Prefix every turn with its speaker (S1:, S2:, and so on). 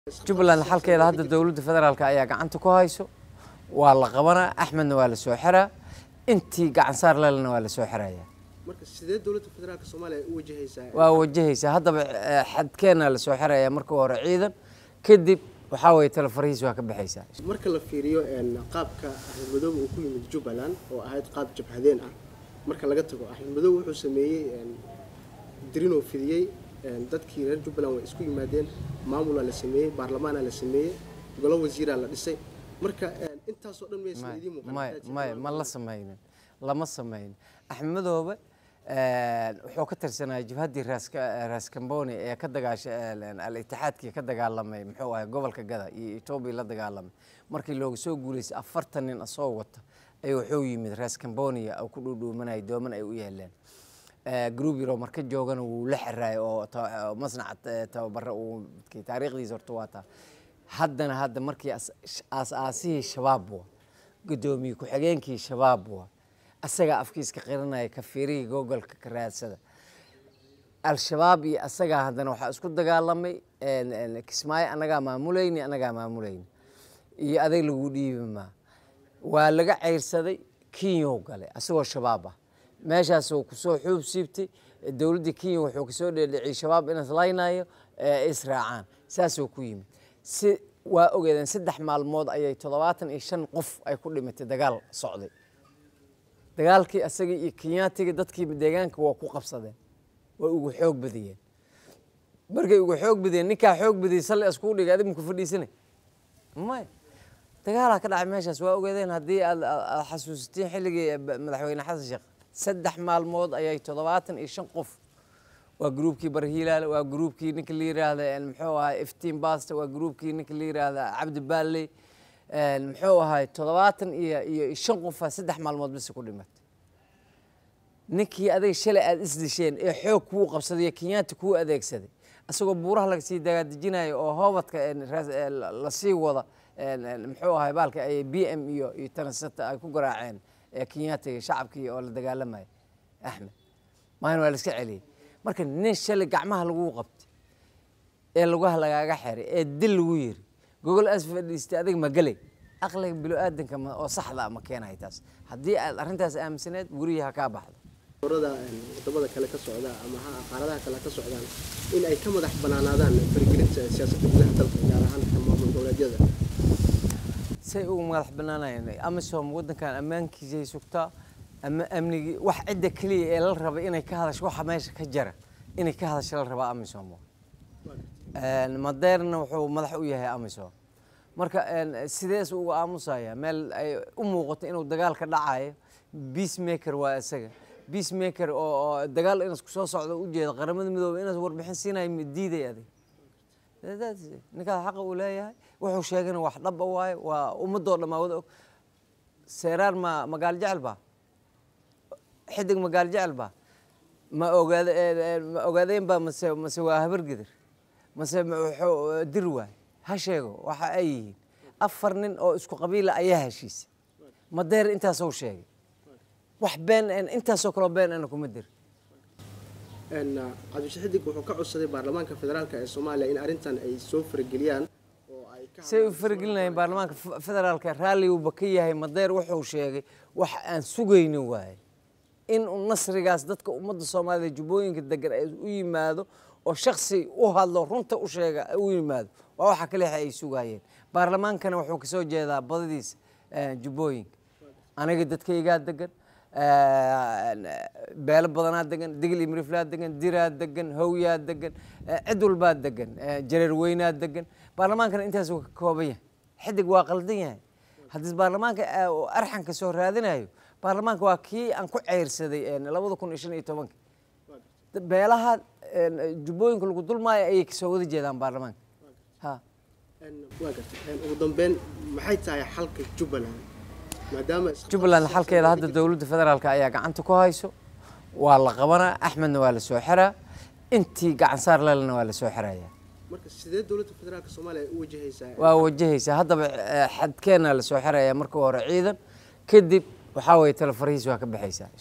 S1: jubbaland xalkeeda hadda dowladda federaalk ayaa gacanta ku hayso waa la qabanaa axmedna waa la soo xiraa intii gacan saar lelena waa la soo xiraya
S2: marka sidee dowladda federaalka soomaaliya u wajahaysaa
S1: waa wajahaysaa haddaba eh, xadkeenna la soo xiraya marka hore ciidan kadib waxaa weeye talefarihiis waa ka baxaysaa
S2: marka la fiiriyo een, qaabka axmed madoobe uu ku yimid jubbaland oo ahayd qaab jabhadeen ah marka laga tago axmed madoobe wuxuu sameeyey een, dirinoo fidiyey een, dadkii reer jubbaland way isku yimaadeen maamulaa la sameeyey baarlamaanaa la sameeyey golo wasiiraa la dhisay marka een, intaasoo dhan maysan idiin muuqan
S1: may may ma la samaynin lama samaynin axmed madoobe eh, wuxuu ka tirsanaya jabhaddii raaska raaskamboni ee ka dagaasha al-itixaadkii ka dagaalamay muxuu ahay gobolka gada iyo etoobiya la dagaalamay markii looga soo guuleystay afartan nin asoo wata ayuu wuxuu yimid raaskamboniya oo ku dhuudhuumanaya dooman ay u yeeleen group yaro marka joogana wuu la xiraay oo ta- oo masnaca eh, tababara uu midkii taariikhdiisa horta waa taa haddana hadda markii as- sh- aas-aasihii shabaab wa guddoomiye ku-xigeenkii shabaab wa asagaa afkiiska qiranaya kafiirihii googolka ka raadsada al-shabaab iyo asagaa haddana waxaa isku dagaalamay een, een, kismaayo annagaa maamulayni annagaa maamulayni iyo aday lagu dhiibi maa waa laga ceyrsaday kinyow gale asagoo shabaab ah meeshaasuu kusoo xuub siibtay dowladdii kenya wuxuu kasoo dheedhiciyey shabaab in islaynayo ee israacaan saasuu ku yimid si waa ogeedeen saddex maalmood ayay toddobaatan iyo shan qof ay ku dhimatay dagaal socday dagaalkii asagii iyo kenyaatiga dadkii deegaanka waa ku qabsadeen way ugu xoog badiyeen markay ugu xoog badiyeen ninkaa xoog badiyey salli iskugu dhigay adig maku fadhiisanay may dagaalaa ka dhacay meeshaas waa ogeedeen haddii aad aad- aad xasuusatiin xilligii ba- madaxweyne xasan sheekh saddex maalmood ayay toddobaatan iyo shan qof waa gruubkii barhiilaale waa gruubkii ninka la yiraahda een, muxuu ahay iftiin basta waa gruubkii ninka la yiraahda cabdi baalley een, muxuu ahay toddobaatan iyo iyo shan qofaa saddex maalmood bisi ku dhimatay ninkii aday shalay aada isdisheen ee xoog kuu qabsaday ee kenyaati kuu adeegsaday isagoo buuraha lagasii dagaadejinayo oo hoobadka een, raas- ee, la- lasii wada een, een, muxuu ahay baalka ay b m iyo iyo tanasata ay ku garaaceen ee kenyaatiga shacabkii oo la dagaalamaya axmed maalin waa la iska celiyey marka nin shalay gacmaha laguu qabtay ee lugaha lagaaga xiray ee dil lagu yiri gogol as fadhiistay adig ma gelay aqliga bilo-aadanka ma- oo saxda ah ma keenahay taas haddii aad arrintaas aaminsaneed guryaha ha kaa baxdo
S2: urada wadamada kale ka socda ama ha qaaradaha kale ka socdaan in ay ka madax banaanaadaan faragelinta siyaasadda gudaha dalka gaar ahaan ka maamul goboleedyada
S1: say ugu madax banaanayeen amisom waddankan ammaankiisay sugtaa ama amnigii wax cidda keliya ee la raba inay ka hadasho waxa meesha ka jara inay ka hadasho la rabaa amisom Een, madeerna wuxuu madax u yahay amisom marka een, sidees uga aamusaya meel ay u muuqato inuu dagaal ka dhacayo peacemaker waa isaga peacemaker oo oo dagaal inas kusoo socdo ujeeda qaramada midoobay inaas warbixin siinayo ma diiday adig That's it. ninkaas xaqa uu leeyahay wuxuu sheegana wax dhaba waaye waa ummadoo dhammaa wada og seeraar ma magaalo jecel baa xidig magaalo jecel baa ma ogaada ee- ee- ma ogaadeen baa mase mase waa habargidir mase ma- wuxuu dir waay ha sheego waxa ay yihiin afar nin oo isku qabiila ayaa heshiisay madeer intaasoo sheegay wax been een intaasoo kaloo been ana kuma dir
S2: Een, uh, cabdishe xidig wuxuu ka codsaday baarlamaanka federaalka ee soomaaliya in arrintan ay soo farageliyaan oo ay ka
S1: say u faragelinayeen baarlamaanka f- federaalka raalli uuba ka yahay madeer wuxuu sheegay wax aan sugayni waaye in uu nasrigaas dadka ummadda soomaalida jubbooyinka degan ay u yimaado oo shaksi u hadlo runta u sheega u yimaado waa waxa kaliya ay sugayeen baarlamaankana wuxuu kasoo jeedaa badadiisa eh, jubbooyinka aniga dadkaygaa degan eh, beelo badanaa degan digli miriflaa degan diraa degan howyaa degan eh, cid walbaa degan eh, jareer weynaa degan baarlamaankana intaasuu ka kooban yahay xidig waa qaldan yahay haddii baarlamaanka eh, uu arxanka soo raadinayo baarlamaanka waa kii aan ku ceyrsaday eh, labada kun iyo shan iyo tobanka beelaha eh, jubbooyinka lagu dulmaayo ayay kasoo wada jeedaan baarlamaanka ha
S2: Een, waa gartay Een, ugu dambeyn maxay tahay xalka jubbaland maadaama is-
S1: jubbaland xalkeeda hadda dowladda federaalk ayaa gacanta ku hayso waa la qabanaa axmedna waa la soo xiraa intii gacan saar lelena waa la soo xiraya
S2: marka sidee dowladda federaalka soomaaliya u wajahaysaa
S1: waa wajahaysaa haddaba eh, xadkeenna la soo xiraya marka hore ciidan kadib waxaa weeye talefarihiis waa ka baxaysaa